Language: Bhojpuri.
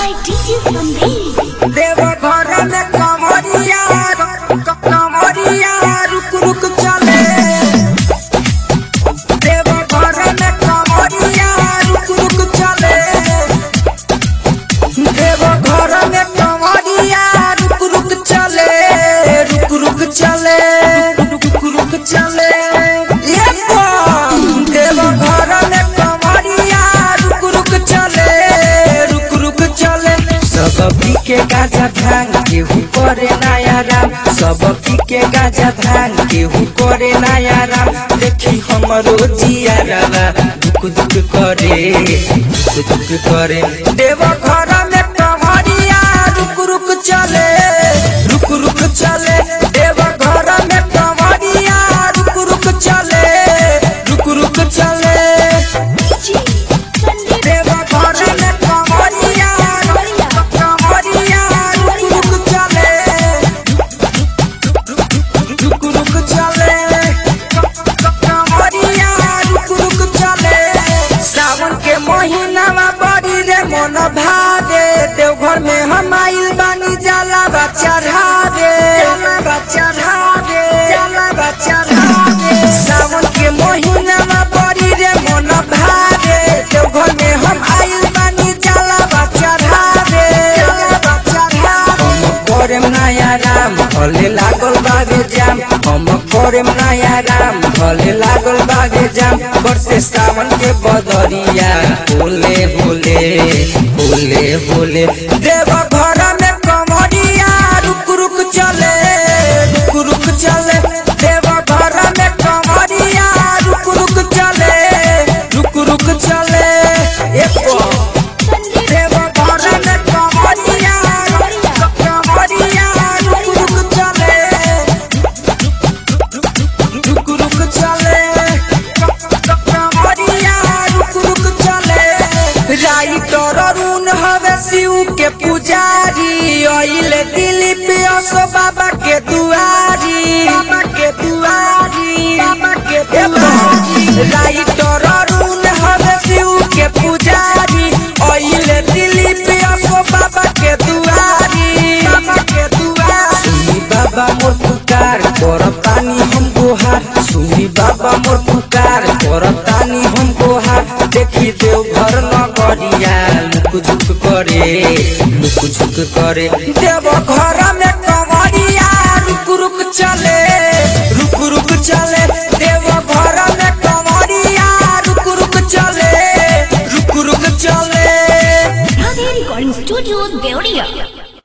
by DJ Sandeep. देव घर में कमरिया क- कमरिया रुक रुक चले देव घर में कमरिया रुक रुक चले देव घर में कमरिया रुक रुक चले रुक रुक चले रुक रुक चले ये कौन? देव घर में कमरिया रुक रुक चले रुक रुक चले सब पी के गाजा भांग केहू करे नया राम सब पी के गाजा भांग केहू करे नया राम देखी हमरो जिया रवा दुख दुख करे दुख दुख करे देव घर में कमरिया रुक रुक चले रुक रुक चले देव घर में कमरिया रुक रुक चले रुक रुक चले DJ Sandeep. देव घर में कमरिया कमरिया रुक रुक चले रुक रुक चले कमरिया रुक रुक चले सावन के महीनावा बड़ी रे मन भादे देवघर में हम आइल बानी जाला बच्चा ढाबे जाला बच्चा ढाबे जाला बच्चा ढाबे सावन के महीनावा बड़ी रे मन भादे देवघर में हम आइल बानी जाला बच्चा ढाबे जाला बच्चा ढाबे हम करेम नया राम भले लागल बागे जाम हम करेम नया राम भले लागल बागे जाम बरसे सावन के बदरिया बोले बोले बोले बोले देव घर में कमरिया रुक रुक चले रुक रुक चले देव घर में कमरिया रुक रुक चले रुक रुक चले एक Sandeep. देव घर में कमरिया कमरिया रुक रुक चले रुक रुक चले कमरिया रुक रुक चले राइटर अरुण हवे शिव के पुजारी अइल दिलीप असो बाबा के दुआरी बाबा के दुआरी बाबा के दुआरी राइटर अरुण हवे शिव के पुजारी अइल दिलीप असो बाबा के दुआरी बाबा के दुआरी सुनी बाबा मोर पुकार करतानी हम गोहार सुनी बाबा मोर पुकार करतानी हम गोहार देखी देव घर नगरिया लुक झुक करे लुक झुक करे देव घर में कमरिया रुक रुक चले रुक रुक चले देव घर में कमरिया रुक रुक चले रुक रुक चले Radhe Recording Studio, Deodia.